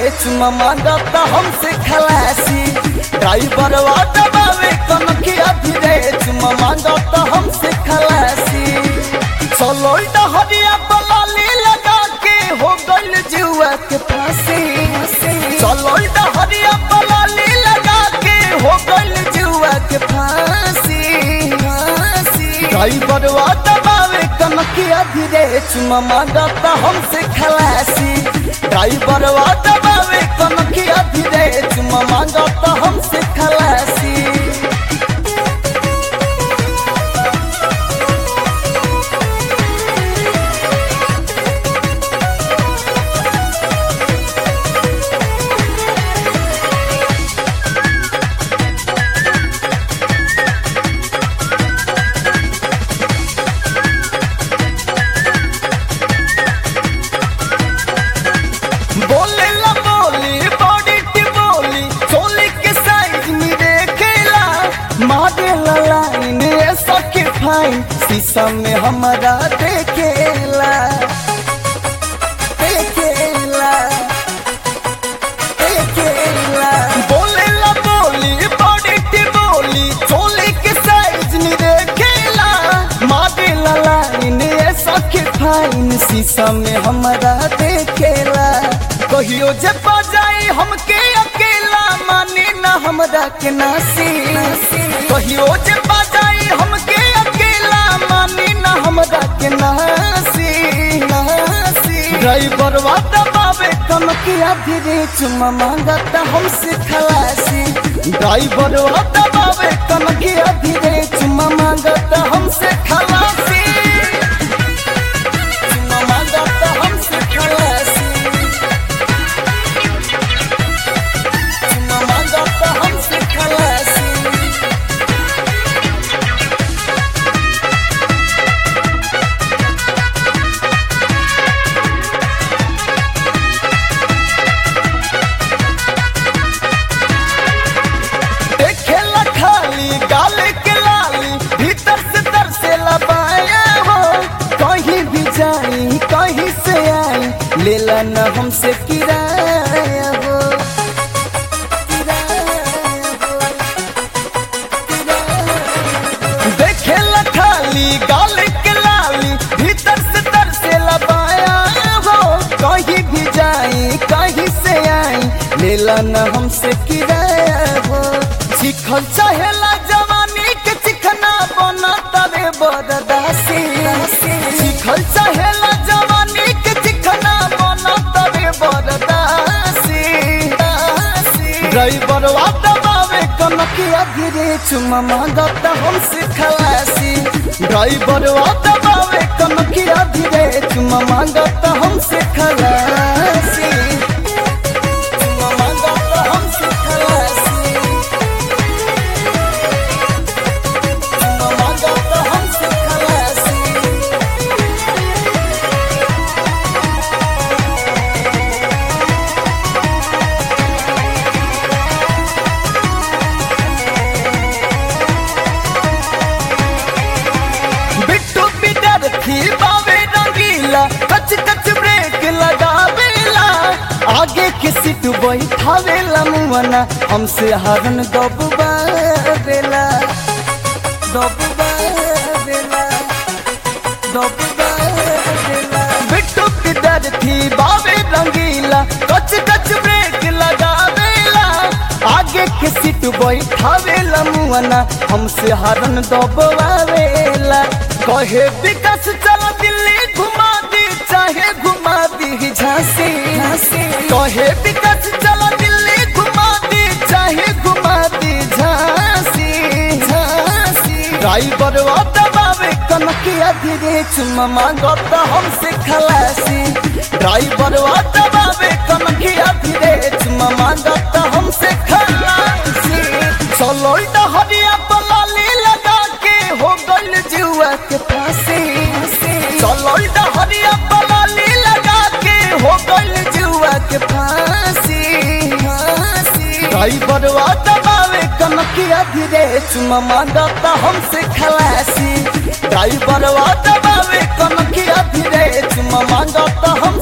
चुमा मांगता हमसे खलासी ड्राइवर दबावे कनखिया धीरे चुमा मांगता हमसे खलासी चलो डहरिया बलाली लगा के हो गइल जुआ के फांसी चलो डहरिया बलाली लगा के हो गइल जुआ के फांसी ड्राइवर दबावे कनखिया धीरे चुमा मांगता हमसे खलासी ड्राइवर दबावे कनखिया धीरे चुमा मांगता हमसे खलासी बोले ला बोली बॉडी की बोली चोली के साइज में देखेला मारे ला लाइन ऐसा के फाइन शीशा में हमारा देखेला देखेला देखेला बोले ला बोली बॉडी की बोली चोली के साइज में देखेला मारे ला लाइन ऐसा के फाइन शीशा में हमारा देखेला कहियो जे बजाई हमके अकेला माने ना हमरा के नासी कहियो जे बजाई हमके अकेला माने ना हमरा के नासी नासी ड्राइवर वा दबावे कनकिया धीरे चुमा मांगता हमसे खलासी ड्राइवर वा दबावे कनकिया धीरे चुमा मांगता हमसे खलासी चुमा मांगता हमसे खलासी चुमा मांगता हमसे खलासी देखेला खाली गाल के लाली भीतर से तर से लबाया हो कहीं भी जाई कहीं से आई लेला न हमसे किराया हो किराया हो, किराया। देखेला खाली गाल के लाली भीतर से तर से लबाया हो कहीं भी जाई कहीं से आई लेला न हमसे किराया हो चिखल चाहेला जवानी के चिखना बना तरे बरदासी चिखल चाहेला जवानी के चिखना बना तरे बरदासी ड्राइवर वा दबावे कनकिया धीरे चुमा मांगता हमसे खलासी ड्राइवर वा दबावे कनकिया धीरे चुमा मांगता हमसे खलासी चुमा मांगता हमसे खलासी चुमा मांगता हमसे खलासी बिट्टू बिडर थी बावे रंगीला कच कच ब्रेक लगावेला आगे के सीट बैठावेला मुआना हमसे हरन दबुबावेला दबुबावेला दबुबावेला बिट्टू बिडर थी बावे रंगीला कच कच ब्रेक लगावेला आगे के सीट बैठावेला मुआना हमसे हरन दबवावेला कहे विकास चलो दिल्ली घुमा दी चाहे घुमा दी झांसी कहे विकास चलो दिल्ली घुमा दी चाहे घुमा दी झांसी झांसी ड्राइवर वा दबावे कनकिया धीरे चुमा मांगता हमसे खलासी ड्राइवर वा दबावे कनकिया धीरे चुमा मांगता हमसे खलासी चलो डहरिया बलाली लगा के हो गइल जुआ के फांसी चलो डहरिया बलाली लगा के हो गइल जुआ के फांसी ड्राइवर वा दबावे कनकिया धीरे चुमा मांगता हमसे खलासी ड्राइवर वा दबावे कनकिया धीरे चुमा मांगता हम